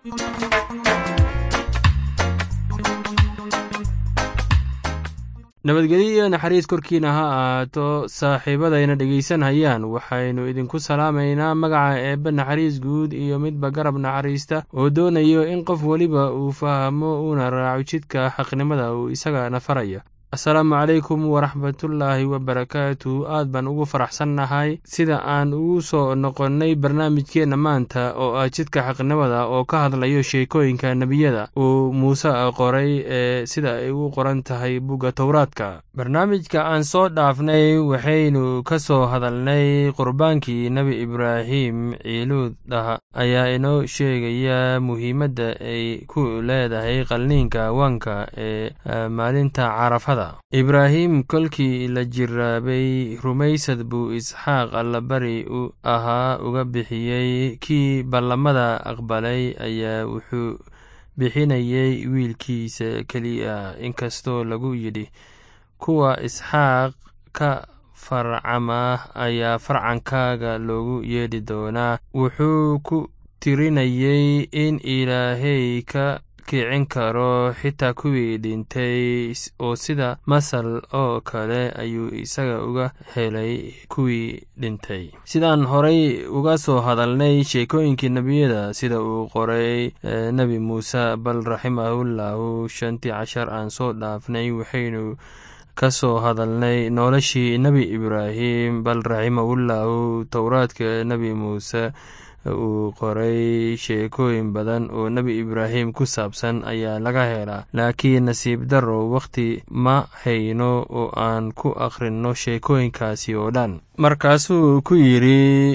nabadgelyo iyo naxariis korkiina ha ahaato saaxiibadayna dhegaysanhayaan waxaynu idinku salaamaynaa magaca eebbe naxariis guud iyo midba garab naxariista oo doonayo in qof weliba uu fahmo uuna raaco jidka xaqnimada uu isagana faraya asalaamu calaykum waraxmatullaahi wabarakaatu aad baan ugu faraxsannahay sida aan ugu soo noqonnay barnaamijkeenna maanta oo ah jidka xaqnimada oo ka hadlayo sheekooyinka nebiyada uu muuse qoray ee sida ay u qoran tahay bugga towraadka barnaamijka aan soo dhaafnay waxaynu ka soo hadalnay qurbaankii nebi ibraahim ciiluudah ayaa inoo sheegaya muhiimadda ay ku leedahay qalniinka wanka ee maalinta carafada ibraahim kolkii la jiraabay rumaysad buu isxaaq allabari u ahaa uga bixiyey kii ballamada aqbalay ayaa wuxuu bixinayay wiilkiisa keliya inkastoo lagu yidhi kuwa isxaaq ka farcama ayaa farcankaaga loogu yeedhi doonaa wuxuu ku tirinayay in ilaahay ka kicin karo xitaa kuwii dhintay oo sida masal oo kale ayuu isaga uga helay kuwii dhintay sidaan horay uga soo hadalnay sheekooyinkii nebiyada sida uu qoray nebi muuse bal raximahullahu shantii cashar aan soo dhaafnay waxaynu ka soo hadalnay noloshii nebi ibraahim bal raximahullahu towraadka nebi muuse uu qoray sheekooyin badan oo nebi ibraahim ku saabsan ayaa laga helaa laakiin nasiib darro wakhti ma hayno oo aan ku akhrinno sheekooyinkaasi oo dhan markaasuu ku yidhi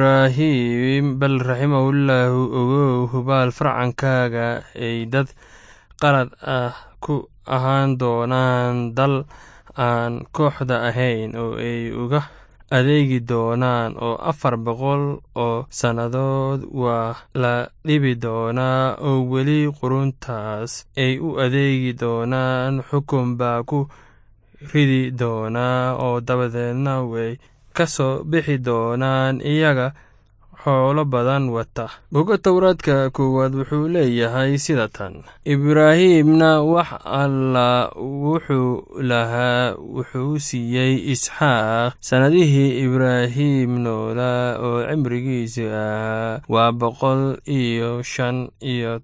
ibraahim bal raximahullahu ogow hubaal farcankaaga ay dad qalad ah ku ahaan doonaan dal aan kooxda ahayn oo ay uga adeegi doonaan oo afar boqol oo sannadood waa la dhibi doonaa oo weli quruntaas ay u adeegi doonaan xukun baa ku ridi doonaa oo dabadeedna way ka soo bixi doonaan iyaga xoolo badan wata boga towraadka koowaad wuxuu leeyahay sida tan ibraahimna wax alla wuxuu lahaa wuxuu siiyey isxaaq sannadihii ibraahim noolaa oo cimrigiisu ahaa waa boqol iyo shan iyo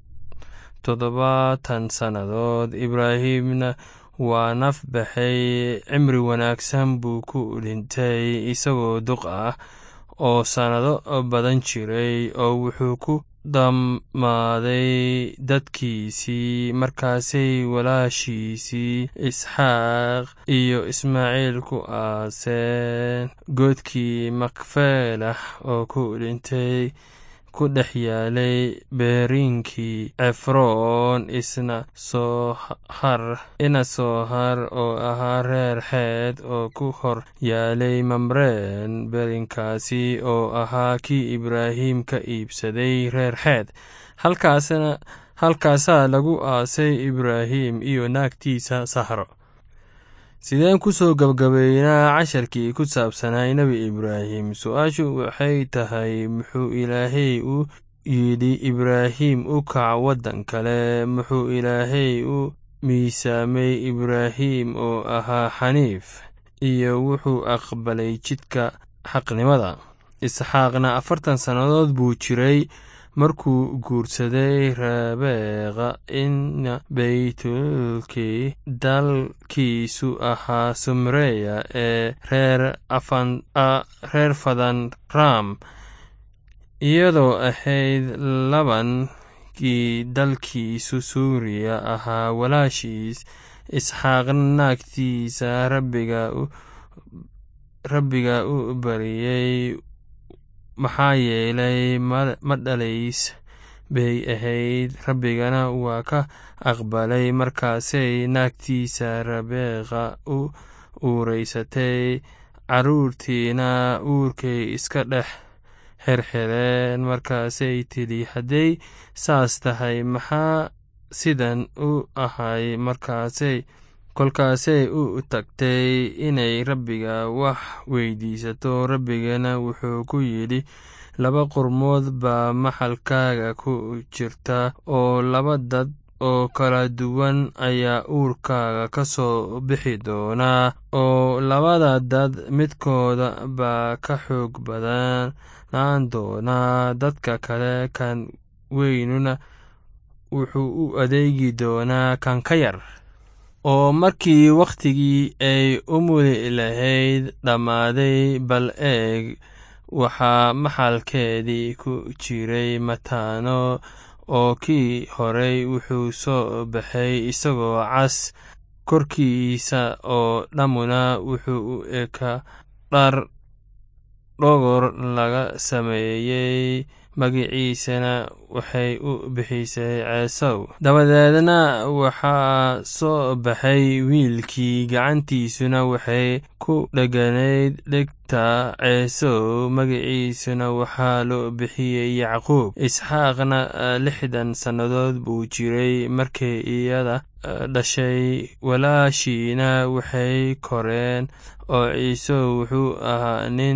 toddobaatan sannadood ibraahimna waa naf baxay cimri wanaagsan buu ku dhintay isagoo duq ah oo sannado badan jiray oo wuxuu ku dhammaaday dadkiisii markaasay walaashiisii isxaaq iyo ismaaciil ku aaseen godkii makfeelah oo ku dhintay ku dhex yaalay beeriinkii cefroon isna soohar ina soohar oo ahaa reer xeed oo ku hor yaalay mamreen beerinkaasi oo ahaa kii ibraahim ka iibsaday reer xeed halkaasna halkaasaa lagu aasay ibraahim iyo naagtiisa sahro sideen ku soo gabgabaynaa casharkii ku saabsanay nebi ibraahim su-aashu waxay tahay muxuu ilaahay u yidhi ibraahim u kac waddan kale muxuu ilaahay u miisaamay ibraahim oo ahaa xaniif iyo wuxuu aqbalay jidka xaqnimada isxaaqna afartan sannadood buu jiray markuu guursaday rabeeqa ina baytulkii dalkiisu ahaa sumreya ee reer fadan ram iyadoo ahayd labankii dalkiisu suuriya ahaa walaashiis isxaaqna naagtiisa rabbiga u bariyey maxaa yeelay ma dhalays bay ahayd rabbigana waa ka aqbalay markaasay naagtiisa rabeeqa u uureysatay carruurtiina uurkay iska dhex xirxireen markaasay tidhi hadday saas tahay maxaa sidan u ahay markaasay kolkaasay u tagtay inay rabbiga wax weydiisato rabbigana wuxuu ku yidhi laba qurmood baa maxalkaaga ku jirta oo laba dad oo kala duwan ayaa uurkaaga ka soo bixi doonaa oo labada dad midkooda baa ka xoog badanaan doonaa dadka kale kan weynuna wuxuu u adeegi doonaa kan ka yar oo markii wakhtigii ay u muli lahayd dhammaaday bal eeg waxaa maxalkeedii ku jiray mataano oo kii horey wuxuu soo baxay isagoo cas korkiisa oo dhammuna wuxuu u ekaa dhar dhogor laga sameeyey magiciisana waxay u bixisay ceesow dabadeedna waxaa soo baxay wiilkii gacantiisuna waxay ku dheganayd dhegta ceesow magiciisuna waxaa loo bixiyey yacquub isxaaqna lixdan sannadood buu jiray markay iyada dhashay walaashiina waxay koreen oo ciisow wuxuu ahaa nin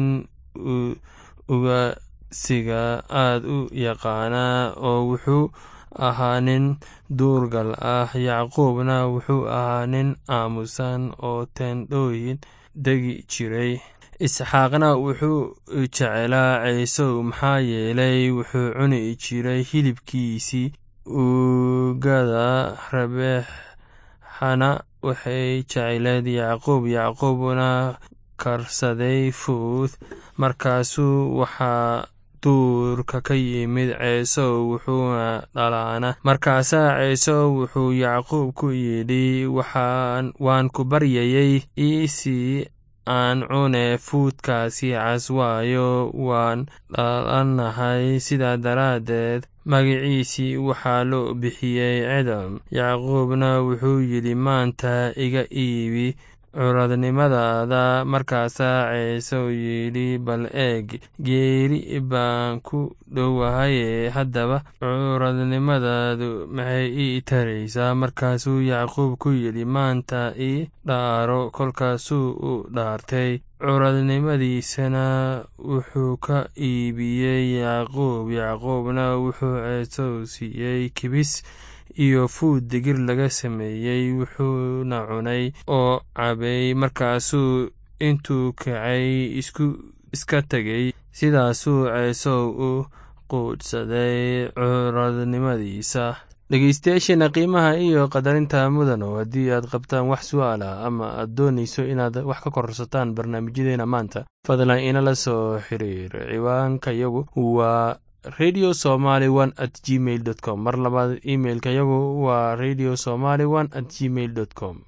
ugasiga aad u yaqaanaa oo wuxuu ahaa nin duurgal ah yacquubna wuxuu ahaa nin aamusan oo teendhooyin degi jiray isxaaqna wuxuu jecelaa ciisow maxaa yeelay wuxuu cuni jiray hilibkiisii uugada rabeexana waxay jecleed yacquub yacquubna karsaday fuud markaasuu waxaa duurka ka yimid ceesow wuxuuna dhalaana markaasaa ceesow wuxuu yacquub ku yidhi waan ku baryayey iisii aan cune fuudkaasi cas waayo waan dhalannahay sidaa daraaddeed magiciisii waxaa loo bixiyey cidam yacquubna wuxuu yidhi maanta iga iibi curadnimadaada markaasaa ceesow yidhi bal eeg geeri baan ku dhowahaye haddaba curadnimadaadu maxay ii taraysaa markaasuu yacquub ku yidhi maanta ii dhaaro kolkaasuu u dhaartay curadnimadiisana wuxuu ka iibiyey yacquub yacquubna wuxuu ceesow siiyey kibis iyo fuud digir laga sameeyey wuxuuna cunay oo cabay markaasuu intuu kacay iska tegey sidaasuu ceesow u quudhsaday curadnimadiisa dhegeystayaasheena qiimaha iyo qadarinta mudano haddii aad qabtaan wax su'aalah ama aad doonayso inaad wax ka korsataan barnaamijyadeena maanta fadlan inala soo xiriir ciwaanka yagu waa radio somaly one at gmail dot com mar labaad imailka yagu waa radio somaly one at gmail dot com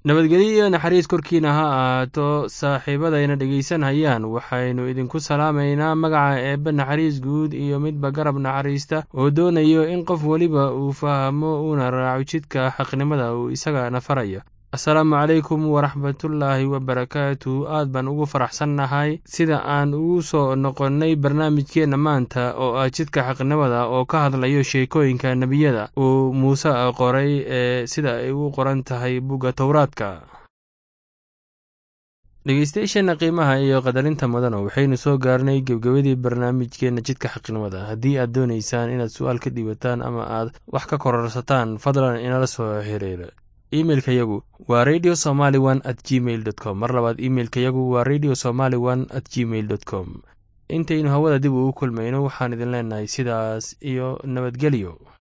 nabadgelyo iyo naxariis korkiina ha ahaato saaxiibadayna dhegaysanhayaan waxaynu idinku salaamaynaa magaca eebbe naxariis guud iyo midba garab naxariista oo doonayo in qof weliba uu fahmo uuna raaco jidka xaqnimada uu isagana farayo asalaamu calaykum waraxmatullaahi wabarakaatu aad baan ugu faraxsannahay sida aan ugu soo noqonnay barnaamijkeenna maanta oo ah jidka xaqnimada oo ka hadlayo sheekooyinka nebiyada uu muuse qoray ee sida ay u qoran tahay bugga towraadka dhegeystayaasheenna qiimaha iyo qadarinta mudana waxaynu soo gaarnay gebgabadii barnaamijkeenna jidka xaqnimada haddii aad doonaysaan inaad su-aal ka dhiibataan ama aad wax ka kororsataan fadlan inala soo xiriira imeilka yagu waa radio somaly one at gmail dot com mar labaad imeilka yagu waa radio somaly one at gmail dot com intaynu hawada dib ugu kulmayno waxaan idin leenahay sidaas iyo nabadgelyo